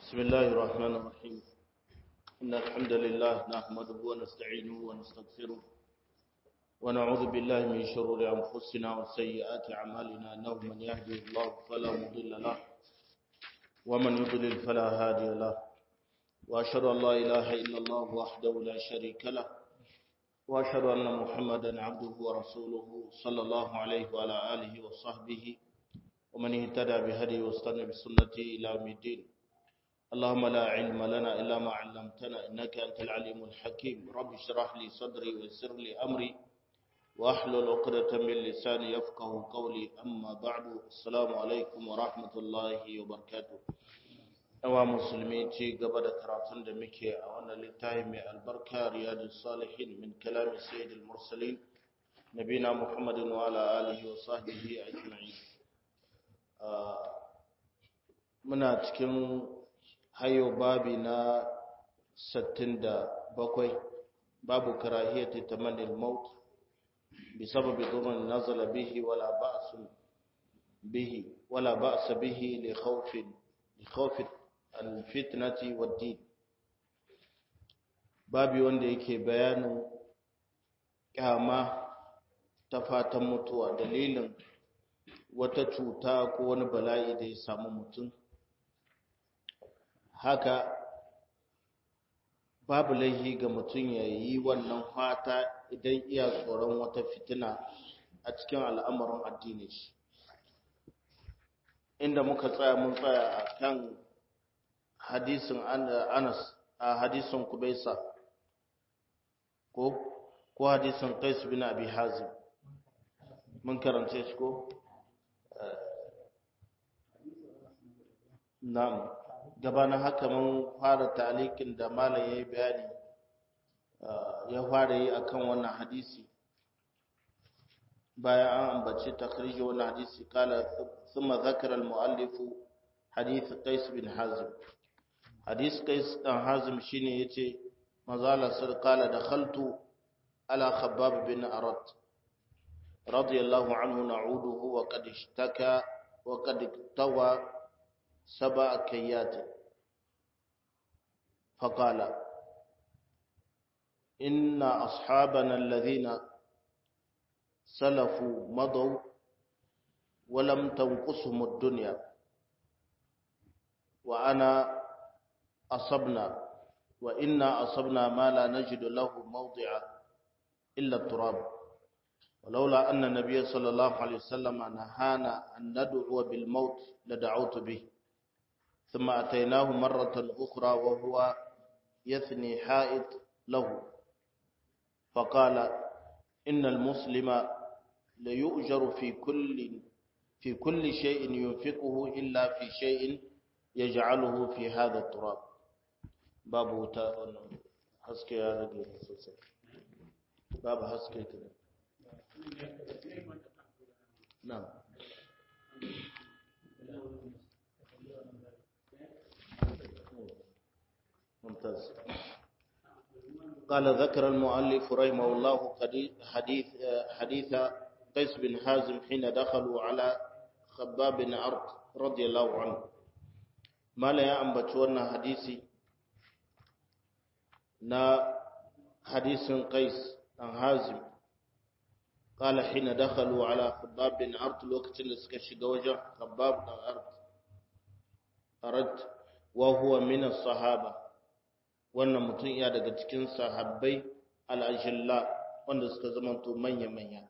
بسم الله الرحمن الرحيم إن الحمد لله نحمده ونستعينه ونستغفره ونعوذ بالله من شرور أنفسنا وسيئات أعمالنا إنه من يهدي الله فلا مضل له ومن يضلل فلا هادي له وأشهد أن لا إله إلا الله وحده لا شريك له وأشهد أن محمدا عبده ورسوله صلى الله عليه وعلى آله وصحبه ومن اهتدى بهديه واستنى بسنته إلى يوم الدين اللهم لا علم لنا إلا ما علمتنا إنك أنت العليم الحكيم رب اشرح لي صدري ويسر لي أمري واحلل عقدة من لساني يفقه قولي أما بعد السلام عليكم ورحمة الله وبركاته Yawa musulmi ci gaba da karatun da muke a wannan littafi mai albarka riyadu salihin min kalami sayyidul mursalin nabina muhammadin wa ala alihi wa sahbihi ajma'in muna cikin hayo babi na 67 babu karahiyati tamannil maut بسبب ضر نزل به ولا بأس به ولا بأس به لخوف لخوف الفتنة والدين babi wanda yake bayanin kyama ta fatan mutuwa dalilin wata cuta ko wani bala'i da ya samu mutum haka babu laihi ga mutum ya yi wannan fata idan iya tsoron wata fitina a cikin al'amarin addini shi inda muka tsaya mun tsaya a kan hadisin anas a hadisin kubaisa ko ko hadisin qais bin abi hazim mun karance shi ko na'am gabanin haka mun fara talikin da malam yayi bayani ya fara yi akan wannan hadisi bayan an ambaci takhrij wannan hadisi kala thumma zakara al-muallif hadith qais bin hazim hadith qais dan hazim shine yace mazala sir kala dakhaltu ala khabbab bin arat radiyallahu anhu na'uduhu wa qad ishtaka wa qad tawa سبع كيات فقال إن أصحابنا الذين سلفوا مضوا ولم تنقصهم الدنيا وأنا أصبنا وإنا أصبنا ما لا نجد له موضع إلا التراب ولولا أن النبي صلى الله عليه وسلم نهانا أن ندعو بالموت لدعوت به ثم أتيناه مرة أخرى وهو يثني حائط له فقال إن المسلم ليؤجر في كل في كل شيء ينفقه إلا في شيء يجعله في هذا التراب باب حسكي يا رجل باب حسكي كده نعم ممتاز قال ذكر المؤلف رحمه الله حديث حديث قيس بن حازم حين دخلوا على خباب بن عرض رضي الله عنه ما لا يأنبت وانا حديثي نا حديث قيس بن حازم قال حين دخلوا على خباب بن عرض الوقت اللي سكشي وجه خباب بن عرض أرد وهو من الصحابة wannan mutum ya daga cikin sahabbai al'ajilla wanda suka zamanto manya-manya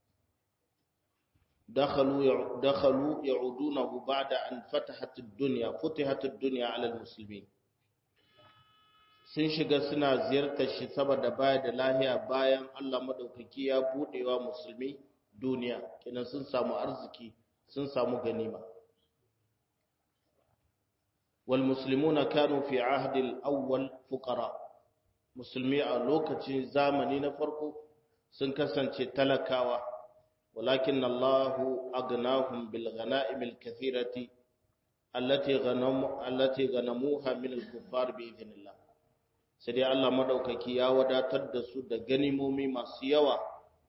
dakhalu ya'udunahu ba'da an fatahat ad-dunya futihat ad-dunya 'ala al-muslimin sun shiga suna ziyartar shi saboda baya da lahiya bayan Allah madaukaki ya budewa musulmi duniya kenan sun samu arziki sun samu ganima والمسلمون كانوا في عهد الأول فقراء مسلمي a lokacin zamani na farko sun kasance talakawa walakin Allah agnahum bil ghanaim al kathirati allati ghanamu allati ghanamuha min al kuffar bi idhnillah sai dai Allah madaukaki ya wadatar da su da ganimomi masu yawa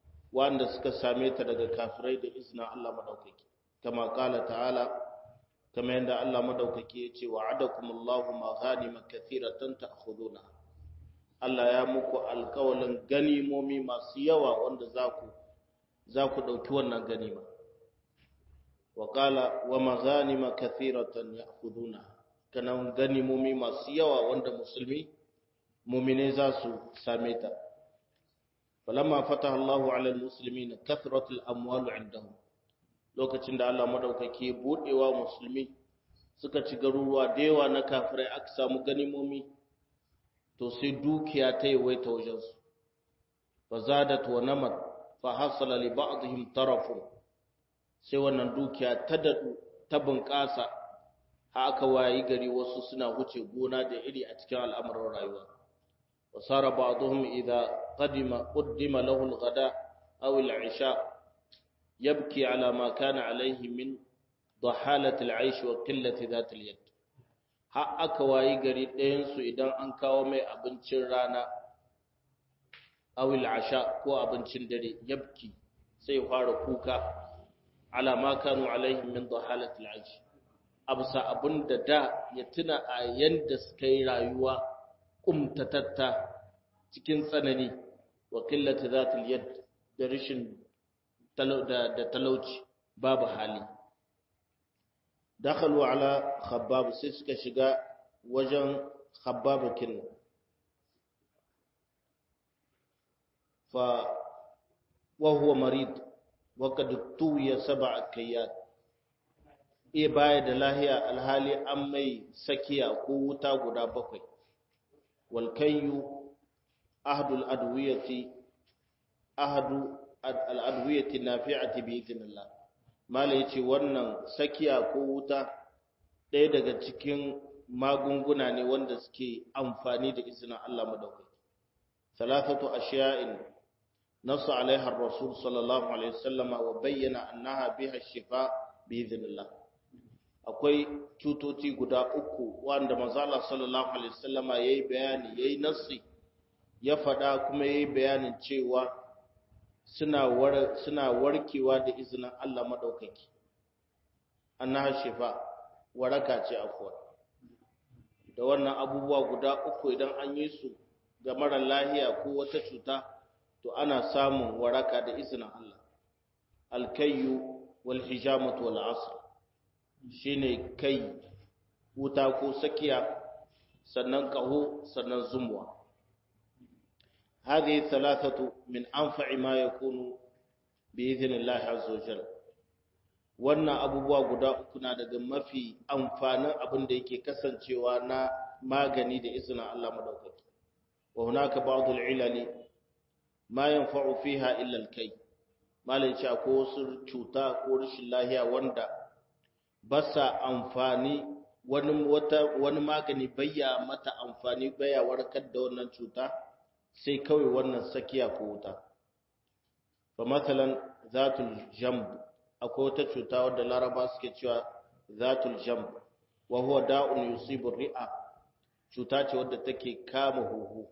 wanda suka same ta daga kafirai da izinin Allah madaukaki kama kala ta'ala kama yadda Allah madaukaki ya ce wa'adakumullahu maghanima kathiratan ta'khuduna Allah ya muku alƙawalin ganimomi masu yawa wanda za ku za ku ɗauki wannan ganima wa qala wa maghanima kathiratan ya'khuduna kanan ganimomi masu yawa wanda musulmi mu'mine za su same ta falamma fataha Allahu 'ala al-muslimin kathratul amwal 'indahum lokacin da Allah madaukake budewa musulmi suka ci garuruwa da yawa na kafirai aka samu ganimomi to sai dukiya ta yawaita wajensu fa zadat wa namat fa hasala li ba'dihim tarafun sai wannan dukiya ta dadu ta bunƙasa ha aka wayi gari wasu suna huce gona da iri a cikin al'amuran rayuwa wa sara ba'dhum idha qadima qaddima lahu al-ghada aw al-'isha yabki ala ma kana alayhi min dahalat al-'aish wa qillati dhat al-yad har aka wayi gari ɗayansu idan an kawo mai abincin rana awil asha ko abincin dare yabki sai fara kuka ala ma kanu alaihim min dahalatil aish absa abinda da ya tuna a yanda suka yi rayuwa kumtatatta cikin tsanani wa qillati zatil yad da rishin da talauci babu hali dakhalu ala khabbab sai suka shiga wajen khabbab kin fa wa huwa marid wa kad tuya sab'a kayat e baya da lahiya alhali an mai sakiya ko wuta guda bakwai wal kayyu ahdul adwiyati ahdu al adwiyati nafi'ati bi idnillah mala yace wannan sakiya ko wuta ɗaya daga cikin magunguna ne wanda suke amfani da izinin Allah madaukaki salatatu ashiya'in nasu alaiha ar-rasul sallallahu alaihi wasallam wa bayyana annaha biha shifa bi idhnillah akwai cutoci guda uku wanda manzo Allah sallallahu alaihi wasallam yayi bayani yayi nassi ya faɗa kuma yayi bayanin cewa suna war suna warkewa da izinin Allah madaukaki annaha shifa waraka ce afwa da wannan abubuwa guda uku idan an yi su ga mara lahiya ko wata cuta to ana samun waraka da izinin Allah alkayyu wal hijamatu wal asr shine kai wuta ko sakiya sannan kaho sannan zumwa هذه الثلاثة من أنفع ما يكون بإذن الله عز وجل wannan abubuwa guda uku na daga mafi amfanin abin da yake kasancewa na magani da izinin Allah madaukaki wa hunaka ba'd al-ilali ma yanfa'u fiha illa al-kay malai ce ko wasu cuta ko rashin lahiya wanda ba sa amfani wani wata wani magani bayya mata amfani baya warkar da wannan cuta sai kawai wannan sakiya ko wuta fa masalan zatul jamb akwai wata cuta wadda laraba suke cewa zatul jamb wa huwa da'un yusibu ri'a cuta ce wadda take kama huhu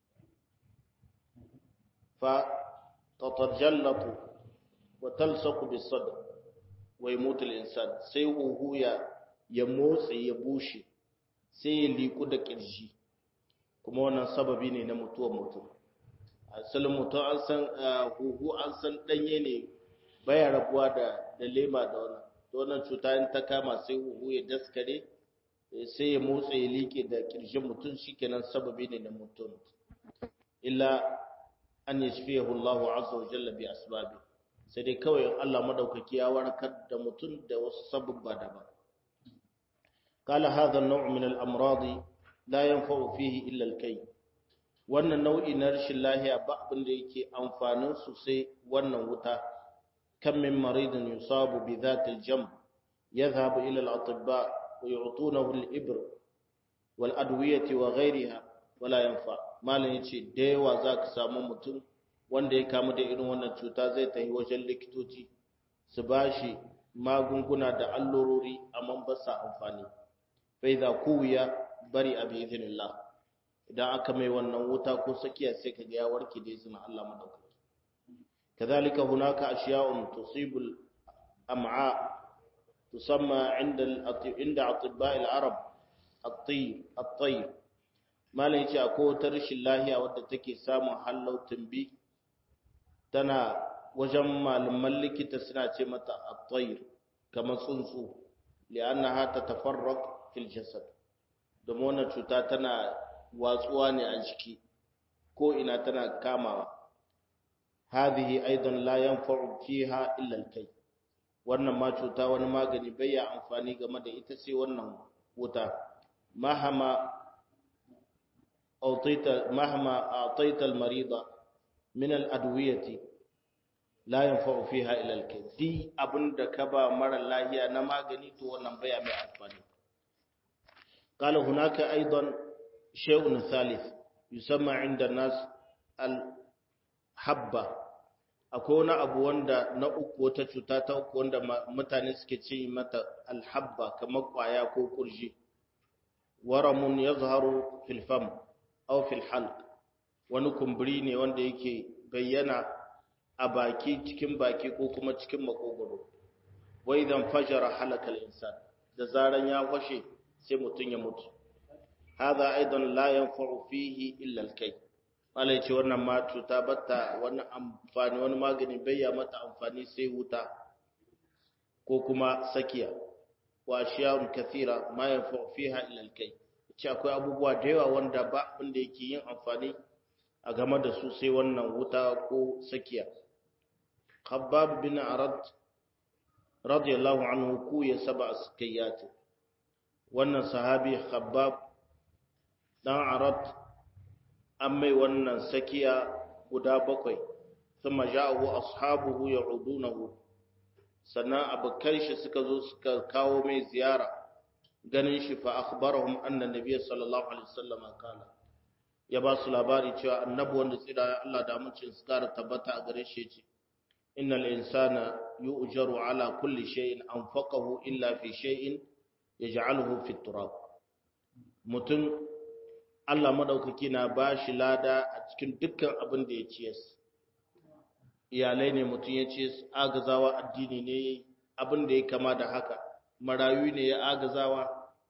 fa tatajallatu wa talsaqu bis sadr wa yamutu al insan sai huhu ya ya motsi ya bushe sai ya liku da kirji kuma wannan sababi ne na mutuwar mutum asalin mutum an san huhu an san danye ne baya rabuwa da da lema da wannan to wannan cuta in ta kama sai huhu ya daskare sai ya motsa ya liƙe da kirjin mutum shikenan sababi ne na mutum illa an yashfiyahu Allahu azza wa jalla bi asbabi sai dai kawai Allah madaukaki ya warkar da mutum da wasu sababba daban قال هذا النوع من الأمراض لا ينفع فيه إلا الكي wannan nau'i na rashin lahiya ba abin da yake amfanin su sai wannan wuta kam min maridin yusabu bi dhatil jam yadhhabu ila al-atibba wa yu'tunahu al-ibr wal adwiyati wa ghayriha wala yanfa malan yace da yawa zaka samu mutum wanda ya kamu da irin wannan cuta zai tafi wajen likitoci su bashi magunguna da allurori amma ba sa amfani fa idza kuwiya bari abi idhnillah idan aka mai wannan wuta ko sakiya sai kaga ya warke da izinin Allah madaukaki kadhalika hunaka ashiya'un tusibul am'a tusamma inda inda atibba al-arab at-tayyib at-tayyib malai yace akwai wata rashin lahiya wadda take samun hallau tumbi tana wajen malaman likita suna ce mata at-tayr kamar tsuntsu li'annaha tatafarraq fil jasad domin wannan cuta tana watsuwa ne a jiki ko ina tana kamawa hadhihi aidan la yanfa'u fiha illa al-kay wannan ma cuta wani magani bai ya amfani game da ita sai wannan wuta mahama أعطيت مهما أعطيت المريض من الأدوية لا ينفع فيها إلا الكي دي أبن دكبا مر الله هي نما غنيت ونبيع بأفاني قال هناك أيضا شيء ثالث يسمى عند الناس الحبة akwai wani abu wanda na uku wata cuta ta uku wanda mutane suke ce mata alhabba kamar kwaya ko kurji waramun yazharu fil fam aw fil halq wani kumburi ne wanda yake bayyana a baki cikin baki ko kuma cikin makogoro wa idan fajara halakal insan da zaran ya fashe sai mutun ya mutu hada aidan la yanfa'u fihi illa al-kay malai ce wannan ma cuta batta wani amfani wani magani bayya mata amfani sai wuta ko kuma sakiya wa ashiya'un kathira ma yanfa'u fiha illa al-kay ce akwai abubuwa da yawa wanda ba wanda yake yin amfani a game da su sai wannan wuta ko sakiya khabbab bin arad radiyallahu anhu ku ya saba sakiyat wannan sahabi khabbab dan arad an mai wannan sakiya guda bakwai thumma ja'ahu ashabuhu ya'udunahu sannan abokan shi suka zo suka kawo mai ziyara ganin shi fa akhbarahum anna nabiyyi sallallahu alaihi wasallam kana ya ba su labari cewa annabi wanda tsira Allah da mucin su kara tabbata a gare shi ce innal insana yu'jaru ala kulli shay'in anfaqahu illa fi shay'in yaj'aluhu fi turab mutum Allah madaukaki na ba shi lada a cikin dukkan abin da ya ciye iyalai ne mutum ya ce agazawa addini ne abin da ya kama da haka marayu ne ya agazawa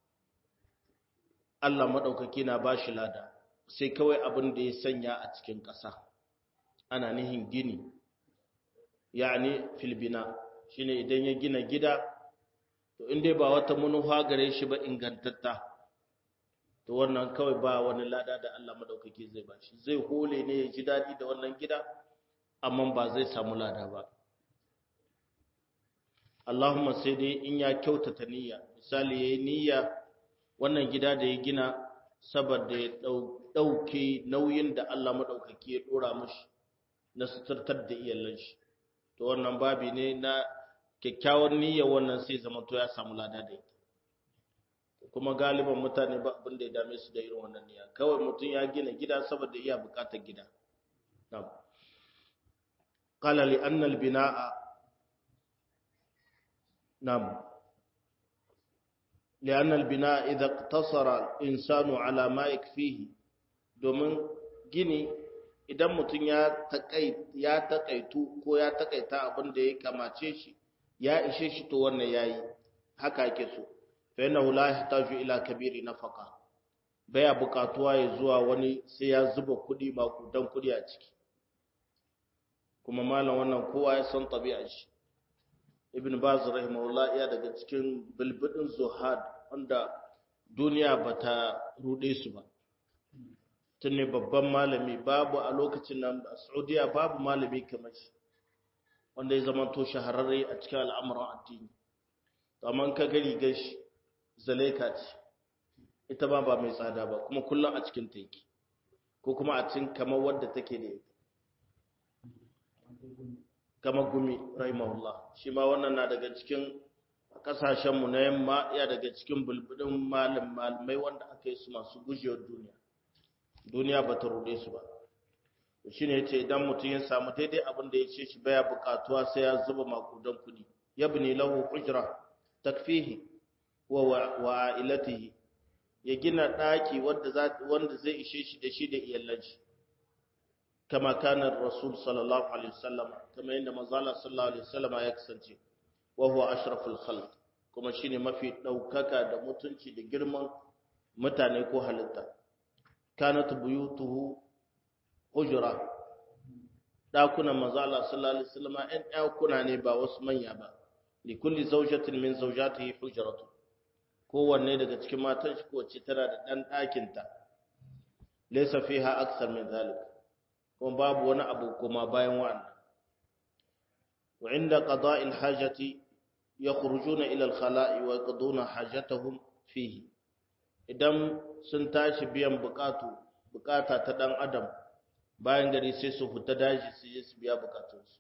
Allah maɗaukaki na ba shi lada sai kawai abin da ya sanya a cikin ƙasa ana nihin gini yani filbina shine idan ya gina gida to inda ba wata manufa gare shi ba ingantatta to wannan kawai ba wani lada da Allah maɗaukaki zai ba shi zai hole ne ya ji daɗi da wannan gida amma ba zai samu lada ba Allahumma sai dai in ya kyautata niyya misali yayi niyya wannan gida da ya gina saboda ya dauke nauyin da Allah madaukaki ya dora mishi na suturtar da iyalan shi to wannan babi ne na kyakkyawan niyya wannan sai zama to ya samu lada da ita kuma galiban mutane ba abin da ya dame su da irin wannan niyya kawai mutum ya gina gida saboda iya bukatar gida na'am qala li anna al binaa نعم لأن البناء إذا اقتصر الإنسان على ما يكفيه domin gini idan mutum ya taƙaitu ko ya taƙaita abin da ya kamace shi ya ishe shi to wannan yayi haka yake so fa innahu la yahtaju ila kabiri nafaqa baya buƙatuwa ya zuwa wani sai ya zuba kuɗi ba kudan kuɗi a ciki kuma malam wannan kowa ya san tabi'ar shi ibn baz rahimahullah ya daga cikin bilbidin zuhad wanda duniya bata rude su ba tun ne babban malami babu a lokacin nan a saudiya babu malami kamar shi wanda ya zama to shahararre a cikin al'amuran addini amma ka gari gashi zalaika ce ita ba ba mai tsada ba kuma kullum a cikin taiki ko kuma a cikin kamar wadda take da ita kamar gumi rahimahullah shi ma wannan na daga cikin kasashenmu na yamma ya daga cikin bulbudin malam malamai wanda aka yi su masu gujewar duniya duniya ba ta rude su ba shi ne ce idan mutum ya samu daidai abin da ya ce shi baya bukatuwa sai ya zuba makudan kudi ya bi lahu ujra takfihi wa wa ilatihi ya gina daki wanda wanda zai ishe shi da shi da iyalan shi kama kana rasul sallallahu alaihi wasallam kama yadda manzo Allah sallallahu alaihi wasallam ya kasance wa huwa ashraful khalq kuma shine mafi daukaka da mutunci da girman mutane ko halitta kanat buyutuhu hujra dakunan manzo Allah sallallahu alaihi wasallam ɗan ɗakuna ne ba wasu manya ba li kulli zawjatin min zawjatihi hujratu kowanne daga cikin matan shi kowace tana da ɗan ɗakin ta laysa fiha aksar min zalik kuma babu wani abu kuma bayan wannan wa inda qada'il hajati yakhrujuna ila al-khala'i wa yaqduna hajatahum fihi idan sun tashi biyan bukatu bukata ta dan adam bayan gari sai su fita daji su je su biya bukatunsu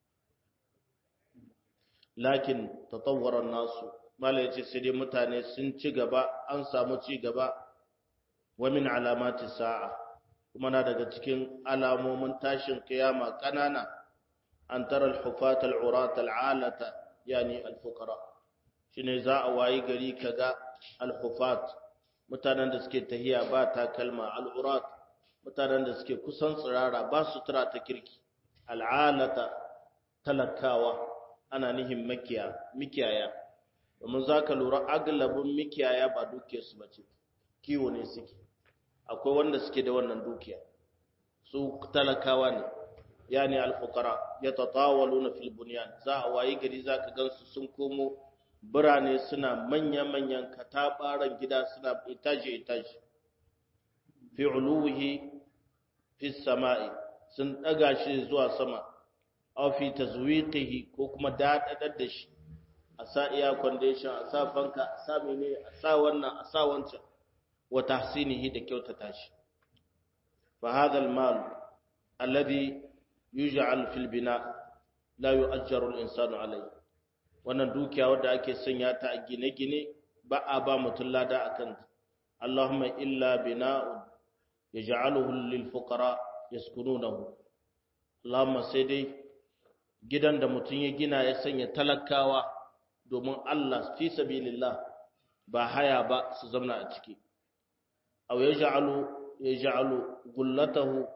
lakin tatawwara nasu mala yace sai dai mutane sun ci gaba an samu ci gaba wa min alamati sa'a kuma na daga cikin alamomin tashin kiyama kanana an tara al-hufat al-urat al-alata yani al-fuqara shine za a wayi gari kaga al-hufat mutanen da suke tahiya ba takalma al-urat mutanen da suke kusan tsirara ba su tura ta kirki al'alata talakawa ana nihin mikiyaya domin za ka lura agalabin mikiyaya ba dukiyarsu ba ce kiwo ne suke akwai wanda suke da wannan dukiya su talakawa ne ya ne alfukara ya tatawalu na filbuniyan za a wayi gari za ka gansu sun komo birane suna manya-manyan katabaran gida suna itaje-itaje fi uluwihi fi sama'i sun daga shi zuwa sama aw fi tazwiqihi ko kuma dadadar da shi a sa iya condition a sa fanka a sa mene a sa wannan a sa wancan wa tahsinihi da kyautata shi fa hadha al-mal alladhi yuj'al fil bina la yu'ajjaru al-insanu alayhi wannan dukiya wadda ake sanya ta a gine-gine ba a ba mutum lada akan Allahumma illa bina'un yaj'aluhu lil fuqara yaskununahu Allahumma sai dai gidan da mutum ya gina ya sanya talakawa domin Allah fi sabilillah ba haya ba su zauna a ciki aw yaj'alu yaj'alu gullatahu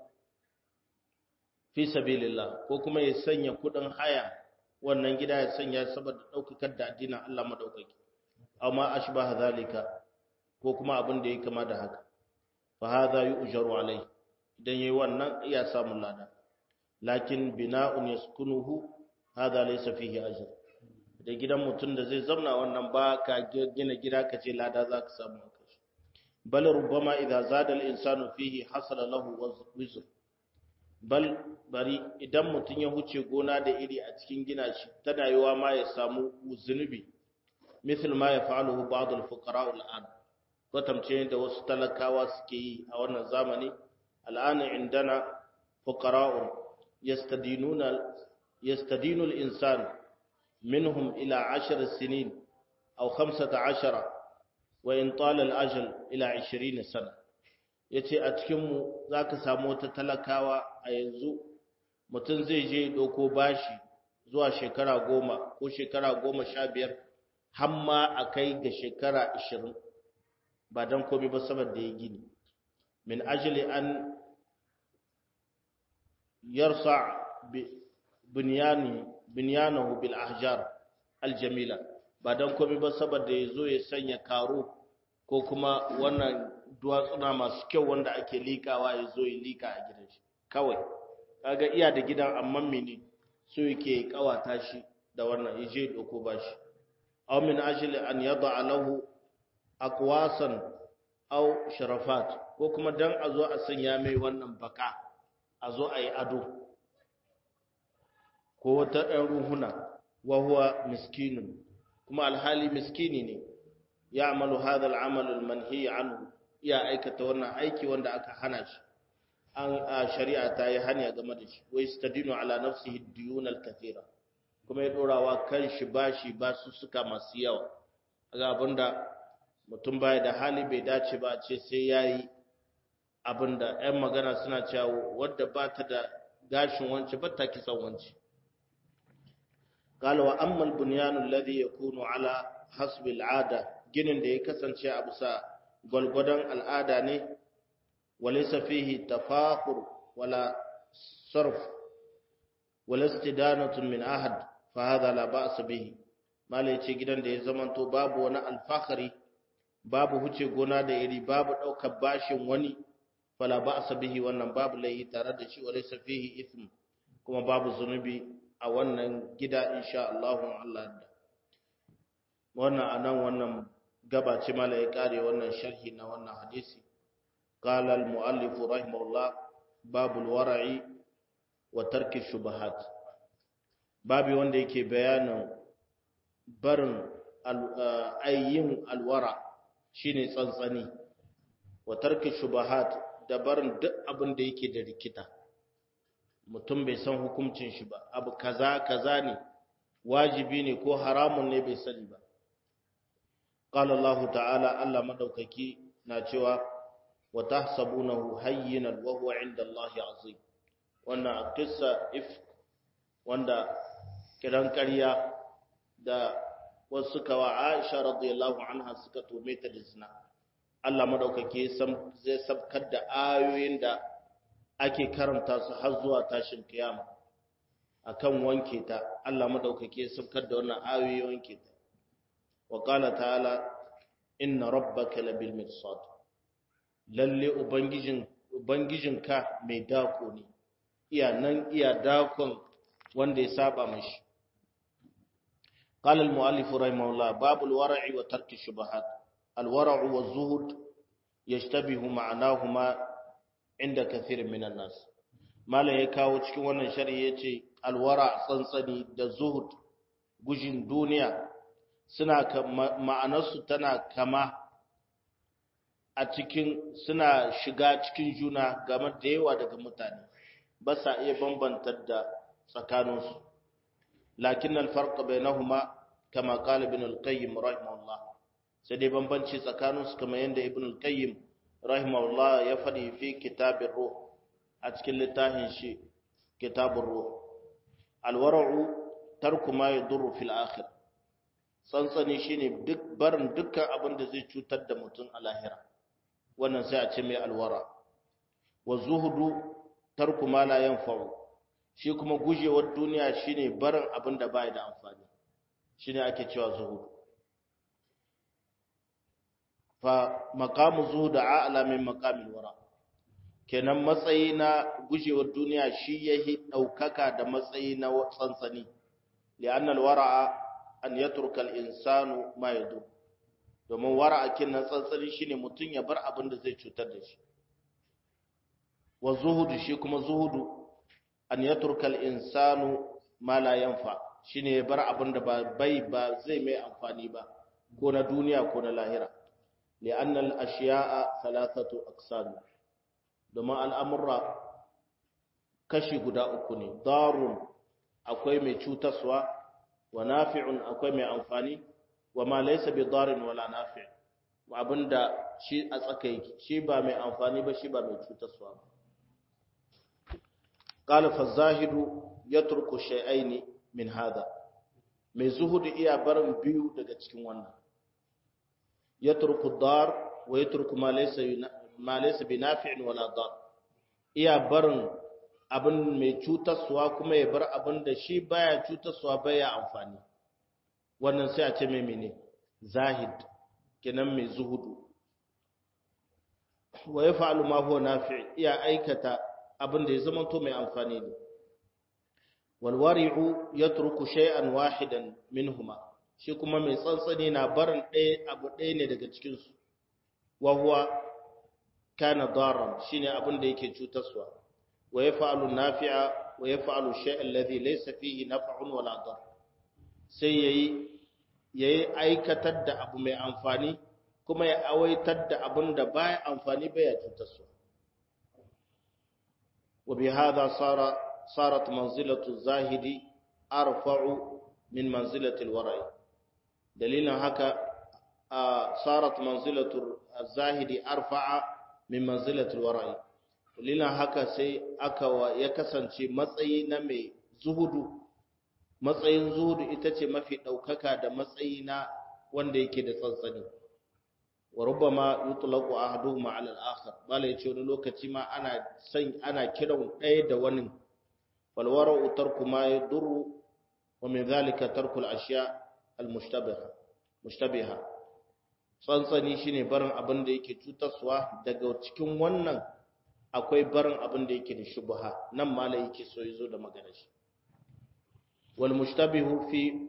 fi sabilillah ko kuma ya sanya kudin haya wannan gida ya sanya saboda daukakar da addinin Allah madaukaki amma ashbaha zalika ko kuma abin da yake kama da haka fa hadha yu'jaru alai idan yayi wannan iya samun lada lakin bina'un yaskunuhu hadha laysa fihi ajr da gidan mutum da zai zauna wannan ba ka gina gida ka ce lada za ka samu a kashi bal rubbama idza zada al-insanu fihi hasala lahu wizr bal bari idan mutum ya huce gona da iri a cikin gina shi tana yiwa ma ya samu zunubi misal ma yaf'aluhu ba'd al-fuqara al-an kwatamce da wasu talakawa suke yi a wannan zamani al'ana indana fuqara'un yastadinuna yastadinu al-insan minhum ila 10 sinin aw 15 wa in tala al-ajal ila 20 sana yace a cikin mu zaka samu wata talakawa a yanzu mutum zai je doko bashi zuwa shekara goma ko shekara goma sha biyar har ma a kai ga shekara ashirin ba don komai ba saboda ya gini min ajili an yarsa binyanahu bil ahjar aljamila ba don komai ba saboda ya zo ya sanya karo ko kuma wannan duwatsuna masu kyau wanda ake likawa ya zo ya lika a gidan shi kawai kaga iya da gidan amma mene so yake kawata shi da wannan yaje doko bashi aw min ajli an yada lahu aqwasan aw sharafat ko kuma dan a zo a sanya mai wannan baka a zo a yi ado ko wata ɗan ruhuna wa huwa miskinun kuma alhali miskini ne ya amalu hadha al-amal al-manhi anhu ya aikata wannan aiki wanda aka hana shi an shari'a ta yi hanya game da shi wai stadinu ala nafsihi diyun al-kathira kuma ya dorawa kan shi bashi ba su suka masu yawa ga abinda mutum baya da hali bai dace ba ce sai yayi abinda ɗan magana suna cewa wadda ba ta da gashin wance ba ta kisan wance قال واما البنيان الذي يكون على حسب العاده ginin da ya kasance a bisa gwalgwadon al'ada ne وليس فيه تفاخر ولا صرف ولا استدانة من أحد فهذا لا بأس به malai ce gidan da ya zamanto babu wani alfahari babu huce gona da iri babu ɗaukar bashin wani fala ba a bihi wannan babu laihi tare da shi wa laysa fihi ithm kuma babu zunubi a wannan gida insha Allah Allah da wannan anan wannan gaba ce mala ya kare wannan sharhi na wannan hadisi qala al muallif rahimahullah babul wara'i wa tarki shubahat babi wanda yake bayanin barin ayyin alwara shine tsantsani wa tarki shubahat da barin duk abin da yake da rikita mutum bai san hukuncin shi ba abu kaza kaza ne wajibi ne ko haramun ne bai sani ba qala Allah ta'ala Allah madaukaki na cewa wa tahsabunahu hayyinan wa huwa 'inda Allah 'azim wannan qissa if wanda kiran ƙarya da wasu suka wa Aisha radiyallahu anha suka tome ta da zina Allah madaukake zai sabkar da ayoyin da ake karanta su har zuwa tashin kiyama akan wanke ta Allah madaukake sabkar da wannan ayoyi wanke ta wa qala ta'ala inna rabbaka labil mirsad lalle ubangijin ubangijinka mai dako ne iya nan iya dakon wanda ya saba mashi قال المؤلف رحمه الله باب الورع وترك الشبهات الورع والزهد يشتبه معناهما عند كثير من الناس ما لا يكاو cikin wannan shari'a yace alwara tsantsani da zuhud gujin duniya suna ma'anarsu tana kama a cikin suna shiga cikin juna game da yawa daga mutane ba sa iya bambantar da tsakaninsu lakin alfarq bainahuma kama qala ibn al-qayyim rahimahullah sai dai bambanci tsakaninsu kamar yadda ibn al-qayyim rahimahullah ya faɗi fi kitabir ruh a cikin littafin shi kitabur ruh alwara'u tarku ma yadurru fil akhir tsantsani shine duk barin dukkan abin da zai cutar da mutum a lahira wannan sai a ce mai alwara wa zuhudu tarku ma la yanfa'u shi kuma gujewar duniya shine barin abin da bai da amfani shine ake cewa zuhudu fa maqamu zuhud a'la min maqamil wara kenan matsayi na gujewar duniya shi yahi daukaka da matsayi na tsantsani li'anna al-wara'a an yatruka al-insanu ma yadu domin wara'a kinan tsantsani shine mutun ya bar abin da zai cutar da shi wa zuhudu shi kuma zuhudu an yatruka al-insanu ma la yanfa shine ya bar abin da ba bai ba zai mai amfani ba ko na duniya ko na lahira li'anna al-ashiya'a thalathatu aqsam domin al'amurra kashi guda uku ne darun akwai mai cutaswa wa nafi'un akwai mai amfani wa ma laysa bi darin wala nafi' abinda shi a tsakai shi ba mai amfani ba shi ba mai cutaswa ba qala fa zahidu yatruku shay'aini min hada mai zuhudu iya barin biyu daga cikin wannan yatruku dar wa yatruku ma laysa ma laysa bi nafi'in wala dar iya barin abin mai cutarwa kuma ya bar abin da shi baya cutarwa baya amfani wannan sai a ce mai mene zahid kenan mai zuhudu wa yaf'alu ma huwa nafi' iya aikata abin da ya zama to mai amfani ne wal wari'u yatruku shay'an wahidan minhuma shi kuma mai tsantsani na barin ɗaya abu ɗaya ne daga cikin su wa huwa kana daran shine abin da yake cutarwa wa yaf'alu nafi'a wa yaf'alu shay'an alladhi laysa fihi naf'un wala dar sai yayi yayi aikatar da abu mai amfani kuma ya awaitar da abin da baya amfani baya cutarwa wa bi hadha sara sarat manzilatu zahidi arfa'u min manzilati alwara'i dalilan haka sarat manzilatu zahidi arfa'a min manzilati alwara'i dalilan haka sai aka ya kasance matsayi na mai zuhudu matsayin zuhudu ita ce mafi ɗaukaka da matsayi na wanda yake da tsantsani wa rubbama yutlaqu ahaduhuma ala al-akhar bala yace wani lokaci ma ana san ana kiran ɗaya da wani fal wara'u tarku ma yadurru wa min dhalika tarku al-ashya al-mushtabiha mushtabiha tsantsani shine barin abin da yake cutarwa daga cikin wannan akwai barin abin da yake da shubha nan mala yake so yazo da magana shi wal mushtabihu fi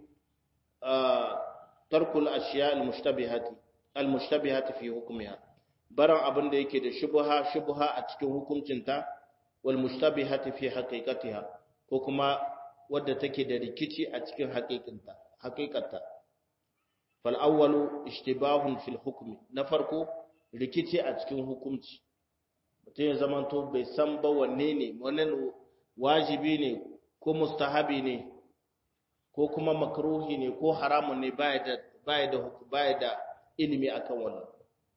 tarkul ashiya al mushtabihati al mushtabihati fi hukmiha barin abin da yake da shubha shubha a cikin hukuncinta wal mushtabihati fi haqiqatiha ko kuma wadda take da rikici a cikin haƙiƙinta haƙiƙarta fal awwalu ishtibahun fil hukmi na farko rikici a cikin hukunci mutum ya zamanto bai san ba wanne ne wannan wajibi ne ko mustahabi ne ko kuma makruhi ne ko haramun ne baya da baya da baya da ilimi akan wannan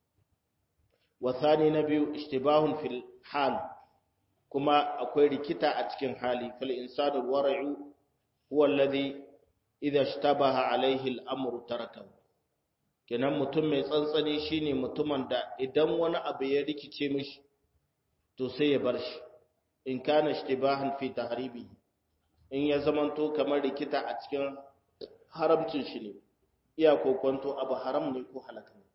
wa thani na biyu ishtibahun fil hal kuma akwai rikita a cikin hali fal insanu wara'u huwa alladhi idha ishtabaha alayhi al-amru tarakahu kenan mutum mai tsantsani shine mutumin da idan wani abu ya rikice mishi to sai ya bar shi in kana ishtibahan fi tahribi in ya zamanto kamar rikita a cikin haramcin shi ne iya kokonto abu haram ne ko halaka ne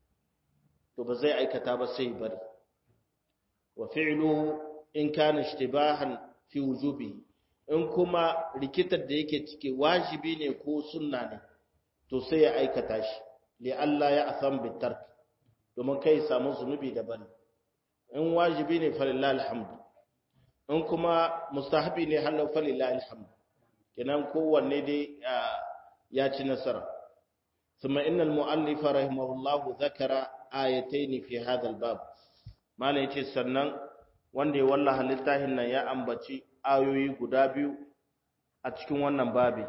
to ba zai aikata ba sai bari wa fi'luhu in kana ishtibahan fi wujubi in kuma rikitar da yake ciki wajibi ne ko sunna ne to sai ya aikata shi li Allah ya asam bi tark domin kai samu zunubi da bari in wajibi ne falillahi alhamdu in kuma mustahabi ne halau falillahi alhamdu kenan kowanne dai ya ci nasara ثم إن المؤلف رحمه الله ذكر آيتين في هذا الباب ما ليتي سنن wanda ya wallaha littafin nan ya ambaci ayoyi guda biyu a cikin wannan babi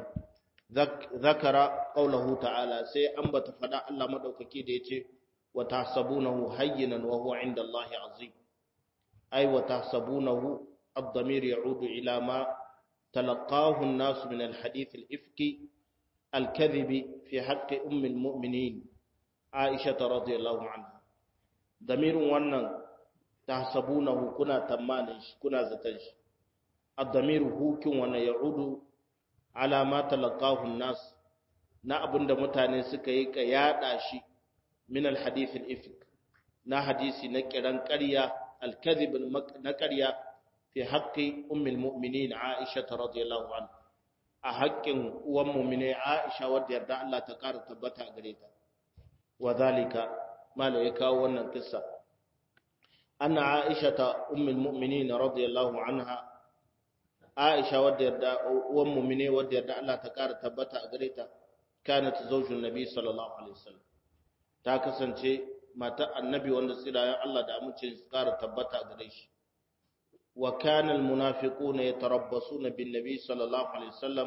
zakara qaulahu ta'ala sai ambata fada Allah madaukaki da yace wa tahsabunahu hayyinan wa huwa 'inda Allahi 'azim ay wa tahsabunahu ad-damir ya'udu ila ma talaqahu an-nas min al-hadith al-ifki al-kadhib fi haqqi ummi al-mu'minin Aisha radhiyallahu anha damirin wannan tahsabunahu kuna tamanin shi kuna zaton shi ad-damiru hukin wannan ya'udu ala ma talaqahu an-nas na abinda mutane suka yi ka yada shi min al-hadith al-ifk na hadisi na kiran ƙarya al-kadhib na ƙarya fi haqqi ummi al-mu'minin Aisha radhiyallahu anha a haƙƙin uwan mu'mine Aisha wadda yarda Allah ta ƙara tabbata gare ta wa zalika mala ya kawo wannan kissa أن عائشة أم المؤمنين رضي الله عنها عائشة ودرد أم المؤمنين ودرد الله تكار تبتا أغريتا كانت زوج النبي صلى الله عليه وسلم تاكسن شيء متى النبي وندسيلا يا الله دا أمتش تكار تبتا أغريش وكان المنافقون يتربصون بالنبي صلى الله عليه وسلم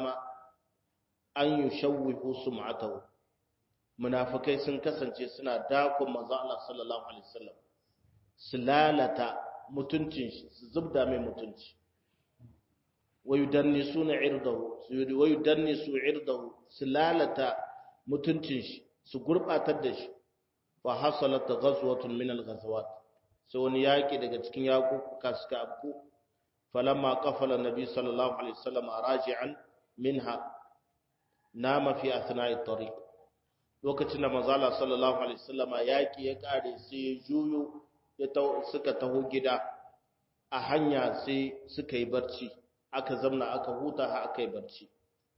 أن يشوهوا سمعته منافقين سنكسن شيء سنة داكم مزا الله صلى الله عليه وسلم su lalata mutuncin shi su zubda mai mutunci wayu danni su na irdahu wayu danni su irdahu su lalata mutuncin shi su gurbatar da shi fa hasalat ghazwatun min al-ghazawat sai wani yaki daga cikin yakuka suka abku falamma qafala nabi sallallahu alaihi wasallam raji'an minha nama fi athna'i tariq lokacin da manzo Allah sallallahu alaihi wasallam yaki ya kare sai ya juyo suka taho gida a hanya sai suka yi barci aka zamna aka huta ha aka yi barci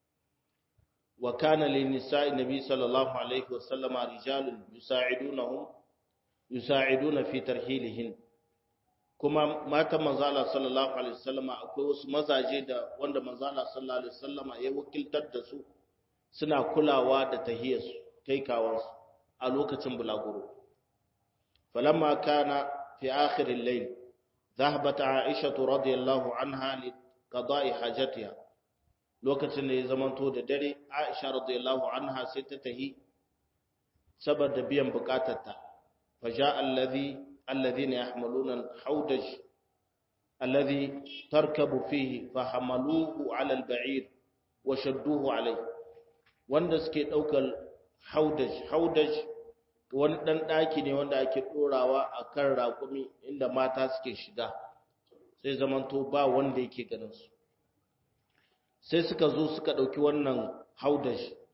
wa kana lin nisa'i nabi sallallahu alaihi wasallam rijalun yusa'idunahum yusa'iduna fi tarhilihin kuma matan manzo Allah sallallahu alaihi wasallam akwai wasu mazaje da wanda manzo Allah sallallahu alaihi wasallam ya wakiltar da su suna kulawa da tahiyarsu kai kawansu a lokacin bulaguro فلما كان في آخر الليل ذهبت عائشة رضي الله عنها لقضاء حاجتها lokacin da ya zamanto da dare Aisha radiyallahu anha sai ta tahi saboda biyan bukatarta faja allazi alladhina yahmaluna al-hawdaj alladhi tarkabu fihi fahamaluhu ala al-ba'ir wa shadduhu alayhi wanda suke daukar hawdaj hawdaj wani ɗan ɗaki ne wanda ake ɗorawa a kan raƙumi inda mata suke shiga sai zamanto ba wanda yake ganinsu sai suka zo suka ɗauki wannan haudash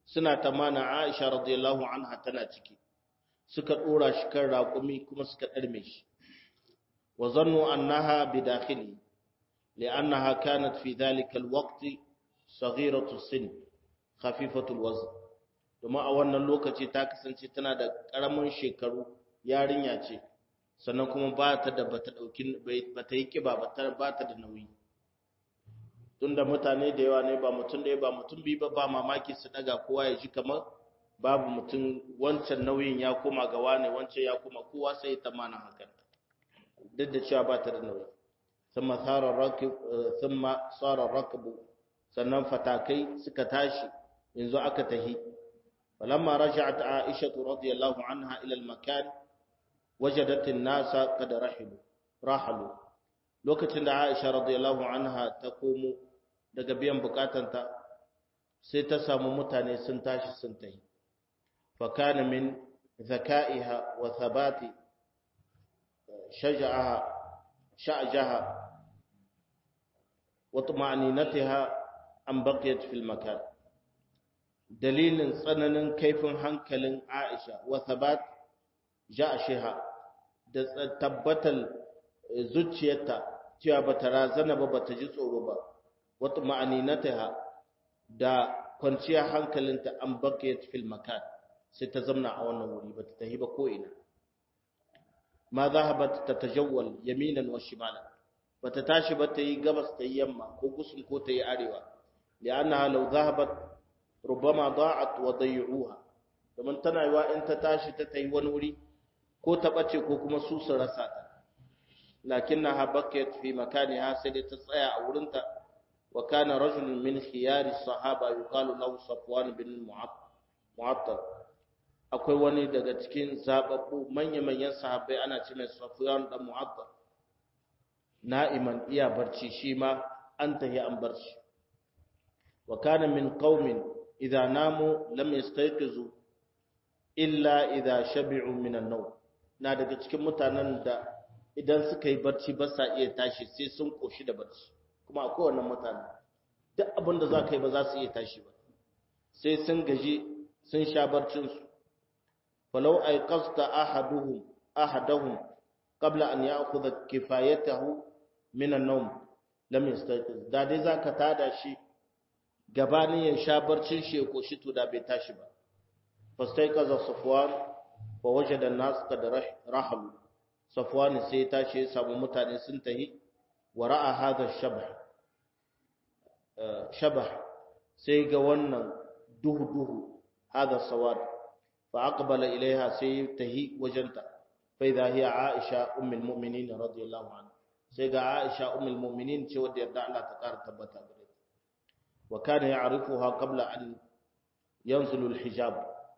suna tamana Aisha radiyallahu anha tana ciki suka dora shi kan raƙumi kuma suka ɗarme shi wa zannu annaha bidakhili li'annaha kanat fi dhalika alwaqt saghiratu sin khafifatu alwazn domin a wannan lokaci ta kasance tana da ƙaramin shekaru yarinya ce sannan kuma ba ta da bata dauki bata yi kiba ba ta da nauyi tunda mutane da yawa ne ba mutum da ba mutum bi ba ba mamaki su daga kowa ya ji kamar babu mutum wancan nauyin ya koma ga wane wancan ya koma kowa sai ta mana hakan duk da cewa ba ta da nauyi thumma sara rakib thumma sara rakbu sannan fatakai suka tashi yanzu aka tahi falamma raja'at aisha radiyallahu anha ila al-makan wajadat an-nasa qad rahilu rahalu lokacin da aisha radiyallahu anha ta komo daga biyan bukatanta sai ta samu mutane sun tashi sun tahi fakana min zaka'iha wa thabati shaja'aha sha'jaha wa tuma'ninatiha an baqiyat fil makan dalilin tsananin kaifin hankalin Aisha wa thabat ja'shiha da tabbatal zuciyarta cewa bata razana ba bata ji tsoro ba wata ma'aninataha da kwanciyar hankalinta an bakiyat fil makan sai ta zamna a wannan wuri bata tahi ba ko ina ma zahabat tatajawwal yaminan wa shimalan bata tashi ba ta yi gabas ta yi yamma ko gusun ko ta yi arewa li'annaha law zahabat rubama da'at wa dayyuha domin tana yiwa in ta tashi ta tayi wani wuri ko ta bace ko kuma su su rasa ta lakinnaha bakiyat fi makaniha sai dai ta tsaya a wurinta wa kana rajulun min khiyari sahaba yuqalu lahu safwan bin mu'attal akwai wani daga cikin zababbu manya-manyan sahabbai ana ce mai safwan dan mu'attal na'iman iya barci shi ma an tahi an barci wa kana min qaumin idza namu lam yastayqizu illa idza shabi'u min an-nawm na daga cikin mutanen da idan suka yi barci ba sa iya tashi sai sun koshi da barci kuma a kowane mutane duk abin da za ka yi ba za su iya tashi ba sai sun gaji sun sha barcinsu falau ay qasta ahaduhum ahadahum qabla an ya'khudha kifayatahu min an-nawm lam yastayqiz da dai zaka tada shi gabanin ya sha barcin shi ya koshi to da bai tashi ba fastaiqaza safwan fa wajada an-nas qad rahalu safwan sai tashi ya samu mutane sun tahi wa ra'a hadha shabh shabah sai ga wannan duhu duhu hadha sawad fa aqbala ilaiha sai tahi wajenta fa idha hiya aisha ummul mu'minin radiyallahu anha sai ga aisha ummul mu'minin ce wadda yarda Allah ta kara tabbata gare ta wa kana ya'rifuha qabla an yanzulu al-hijab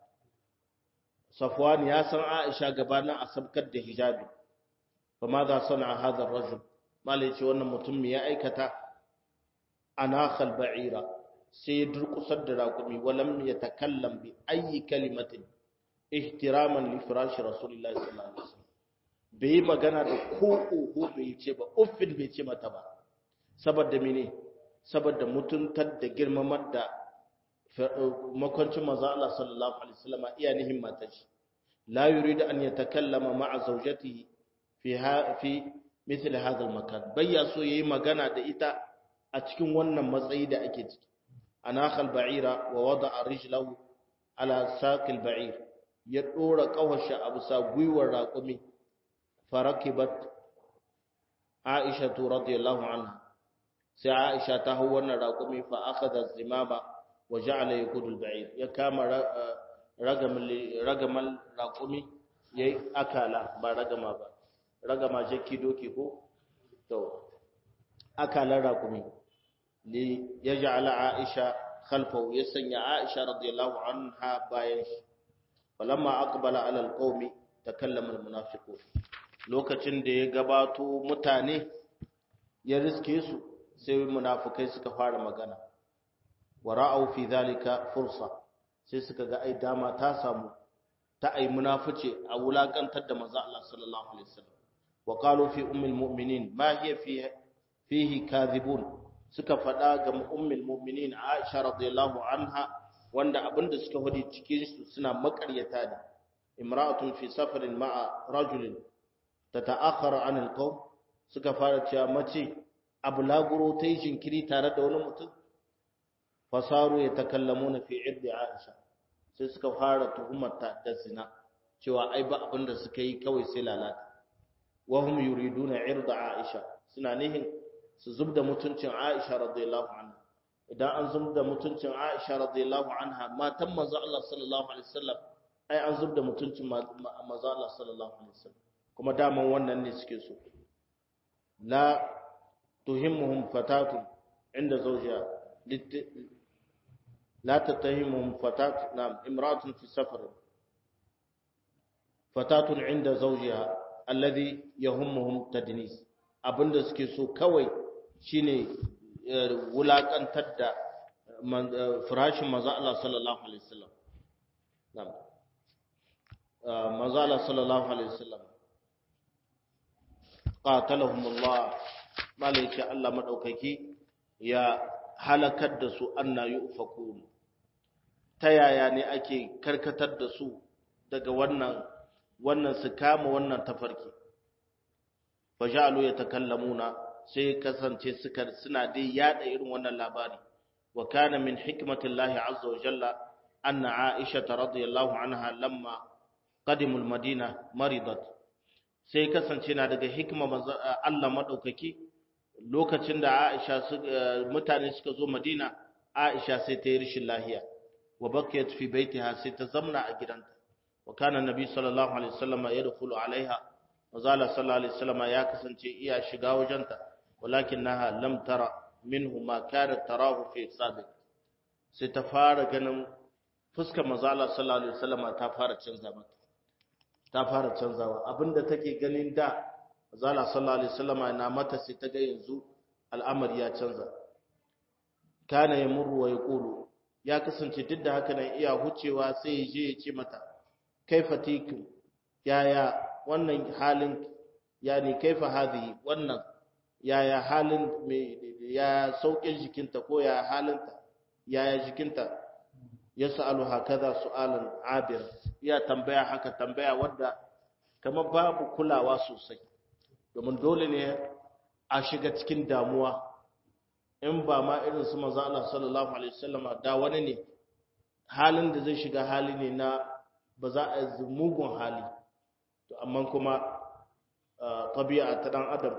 safwan ya san aisha gabanin a sabkar da hijabi fa madha sana'a hadha ar-rajul malai ce wannan mutum me ya aikata anakhal ba'ira sai ya durkusar da raƙumi walam ya takallam bi ayi kalimatin ihtiraman li firashi rasulullahi sallallahu alaihi wasallam bai magana da ko oho bai ce ba uffin bai ce mata ba saboda mene saboda mutuntar da girmamar da makwancin manzo Allah sallallahu alaihi wasallam iya nihin matashi la yuridu an yatakallama ma'a zawjatihi fi fi misali hadal makan bayya so yayi magana da ita a cikin wannan matsayi da ake ciki anakhal ba'ira wa wada'a rijlahu ala saqil ba'ir ya dora kawasha abu sa gwiwar raqumi farakibat aisha radhiyallahu anha sai aisha ta hawo wannan raqumi fa akhadha zimama wa ja'ala yakudu al-ba'ir ya kama ragamal ragamal raqumi yayi akala ba ragama ba ragama jakki doki ko to akalan rakumi li yaj'ala aisha khalfahu ya sanya aisha radiyallahu anha bayan shi falamma aqbala ala alqawmi takallama almunafiqun lokacin da ya gabato mutane ya riske su sai munafikai suka fara magana wa ra'aw fi dhalika fursa sai suka ga ai dama ta samu ta ai munafice a wulakantar da manzo Allah sallallahu alaihi wasallam وقالوا في أم المؤمنين ما هي فيه, فيه كاذبون suka faɗa ga ummul mu'minin Aisha radiyallahu anha wanda abinda suka hudi cikin su suna makaryata ne imra'atun fi safarin ma'a rajulin tata'akhkhara 'anil qawm suka fara cewa mace abu laguro ta yi jinkiri tare da wani mutum fasaru ya takallamuna fi irdi aisha sai suka fara tuhumarta da zina cewa ai ba abin da suka yi kawai sai lalata wahum yuriduna irda aisha suna nihin su zubda mutuncin aisha radiyallahu anha idan an zubda mutuncin aisha radiyallahu anha matan manzo Allah sallallahu alaihi wasallam ai an zubda mutuncin manzo Allah sallallahu alaihi wasallam kuma daman wannan ne suke so la tuhimmuhum fatatun inda zawjiha لا تتهمهم فتاة نعم امرأة في سفر فتاة عند زوجها الذي يهمهم تدنيس abinda suke so kawai shine wulakantar da firashin manzo Allah sallallahu alaihi wasallam na'am manzo Allah sallallahu alaihi wasallam qatalahum Allah malaika Allah madaukaki ya halakar da su anna yufakun ta yaya ne ake karkatar da su daga wannan wannan su kama wannan tafarki fajalu yatakallamuna sai kasance suka suna dai yada irin wannan labari wa kana min hikmatillahi azza wa jalla anna aisha radhiyallahu anha lamma qadimu almadina maridat sai kasance na daga hikma Allah madaukaki lokacin da Aisha mutane suka zo Madina Aisha sai ta yi rishin lahiya wa bakiyat fi baitiha sai ta zamna a gidanta wa kana nabi sallallahu alaihi wasallam yadkhulu alaiha wa zala sallallahu alaihi wasallam ya kasance iya shiga wajenta walakinaha lam tara minhu ma kana tarahu fi sabiq sai ta fara ganin fuskar manzo Allah sallallahu alaihi wasallam ta fara canza mata ta fara canzawa abinda take ganin da zala sallallahu alaihi wasallama na mata sai ta ga yanzu al'amari ya canza kana yamurru wa yaqulu ya kasance duk da haka nan iya hucewa sai ya je ya ce mata kaifa tiku yaya wannan halin yani kaifa hadhihi wannan yaya halin me ya saukin jikinta ko ya halinta yaya jikinta yas'alu hakaza su'alan abir ya tambaya haka tambaya wadda kamar babu kulawa sosai domin dole ne a shiga cikin damuwa in ba ma irin su manzo Allah sallallahu alaihi wasallam da wani ne halin da zai shiga hali ne na ba za a yi mugun hali to amma kuma tabi'a ta dan adam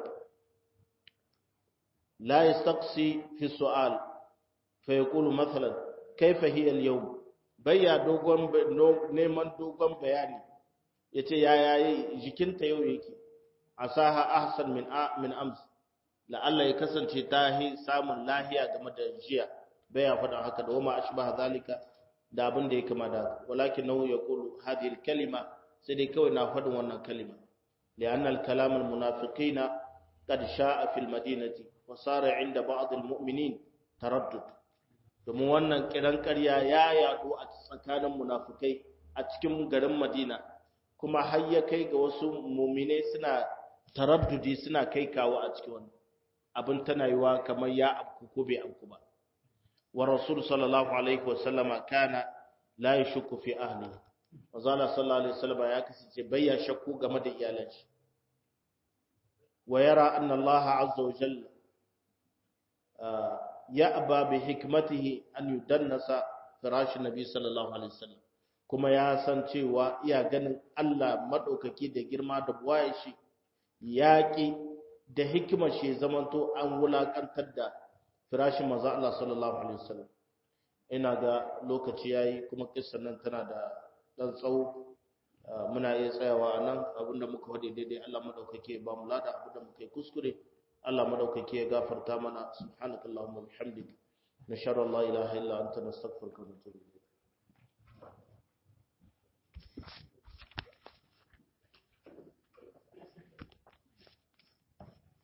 la yastaqsi fi su'al fa yaqulu mathalan kayfa hiya al-yawm bayya dogon neman dogon bayani yace yaya jikinta yau yake asaha ahsan min min ams la'alla ya kasance ta hi samun lahiya game da jiya baya faɗa haka da wama ashbaha zalika da abin da ya kama da walakin nahu yaqulu hadhihi al-kalima sai dai kawai na faɗin wannan kalima li'anna al-kalam al-munafiqina qad sha'a fil madinati wa sara 'inda ba'd al-mu'minin taraddud domin wannan kiran ƙarya ya yaɗu a tsakanin munafikai a cikin garin Madina kuma har ya kai ga wasu mu'minai suna taraddudi suna kai kawo a cikin wannan abin tana yiwa kamar ya abku ko bai abku ba wa rasul sallallahu alaihi wa sallama kana la yashku fi ahli wa zalla sallallahu alaihi wasallam ya kasance bayya shakku game da iyalan shi wa yara anna Allah azza wa jalla ya aba bi hikmatihi an yudannasa firash nabi sallallahu alaihi wasallam kuma ya san cewa iya ganin Allah madaukaki da girma da buwaye shi yaƙi da hikimar shi zamanto an wulakantar da firashin manzo Allah sallallahu alaihi wasallam ina ga lokaci yayi kuma kissan nan tana da dan tsawo muna iya tsayawa anan abinda muka wade daidai Allah madaukake ba mu lada abinda muka yi kuskure Allah madaukake ya gafarta mana subhanakallahumma bihamdik nashara la ilaha illa anta nastaghfiruka wa natubu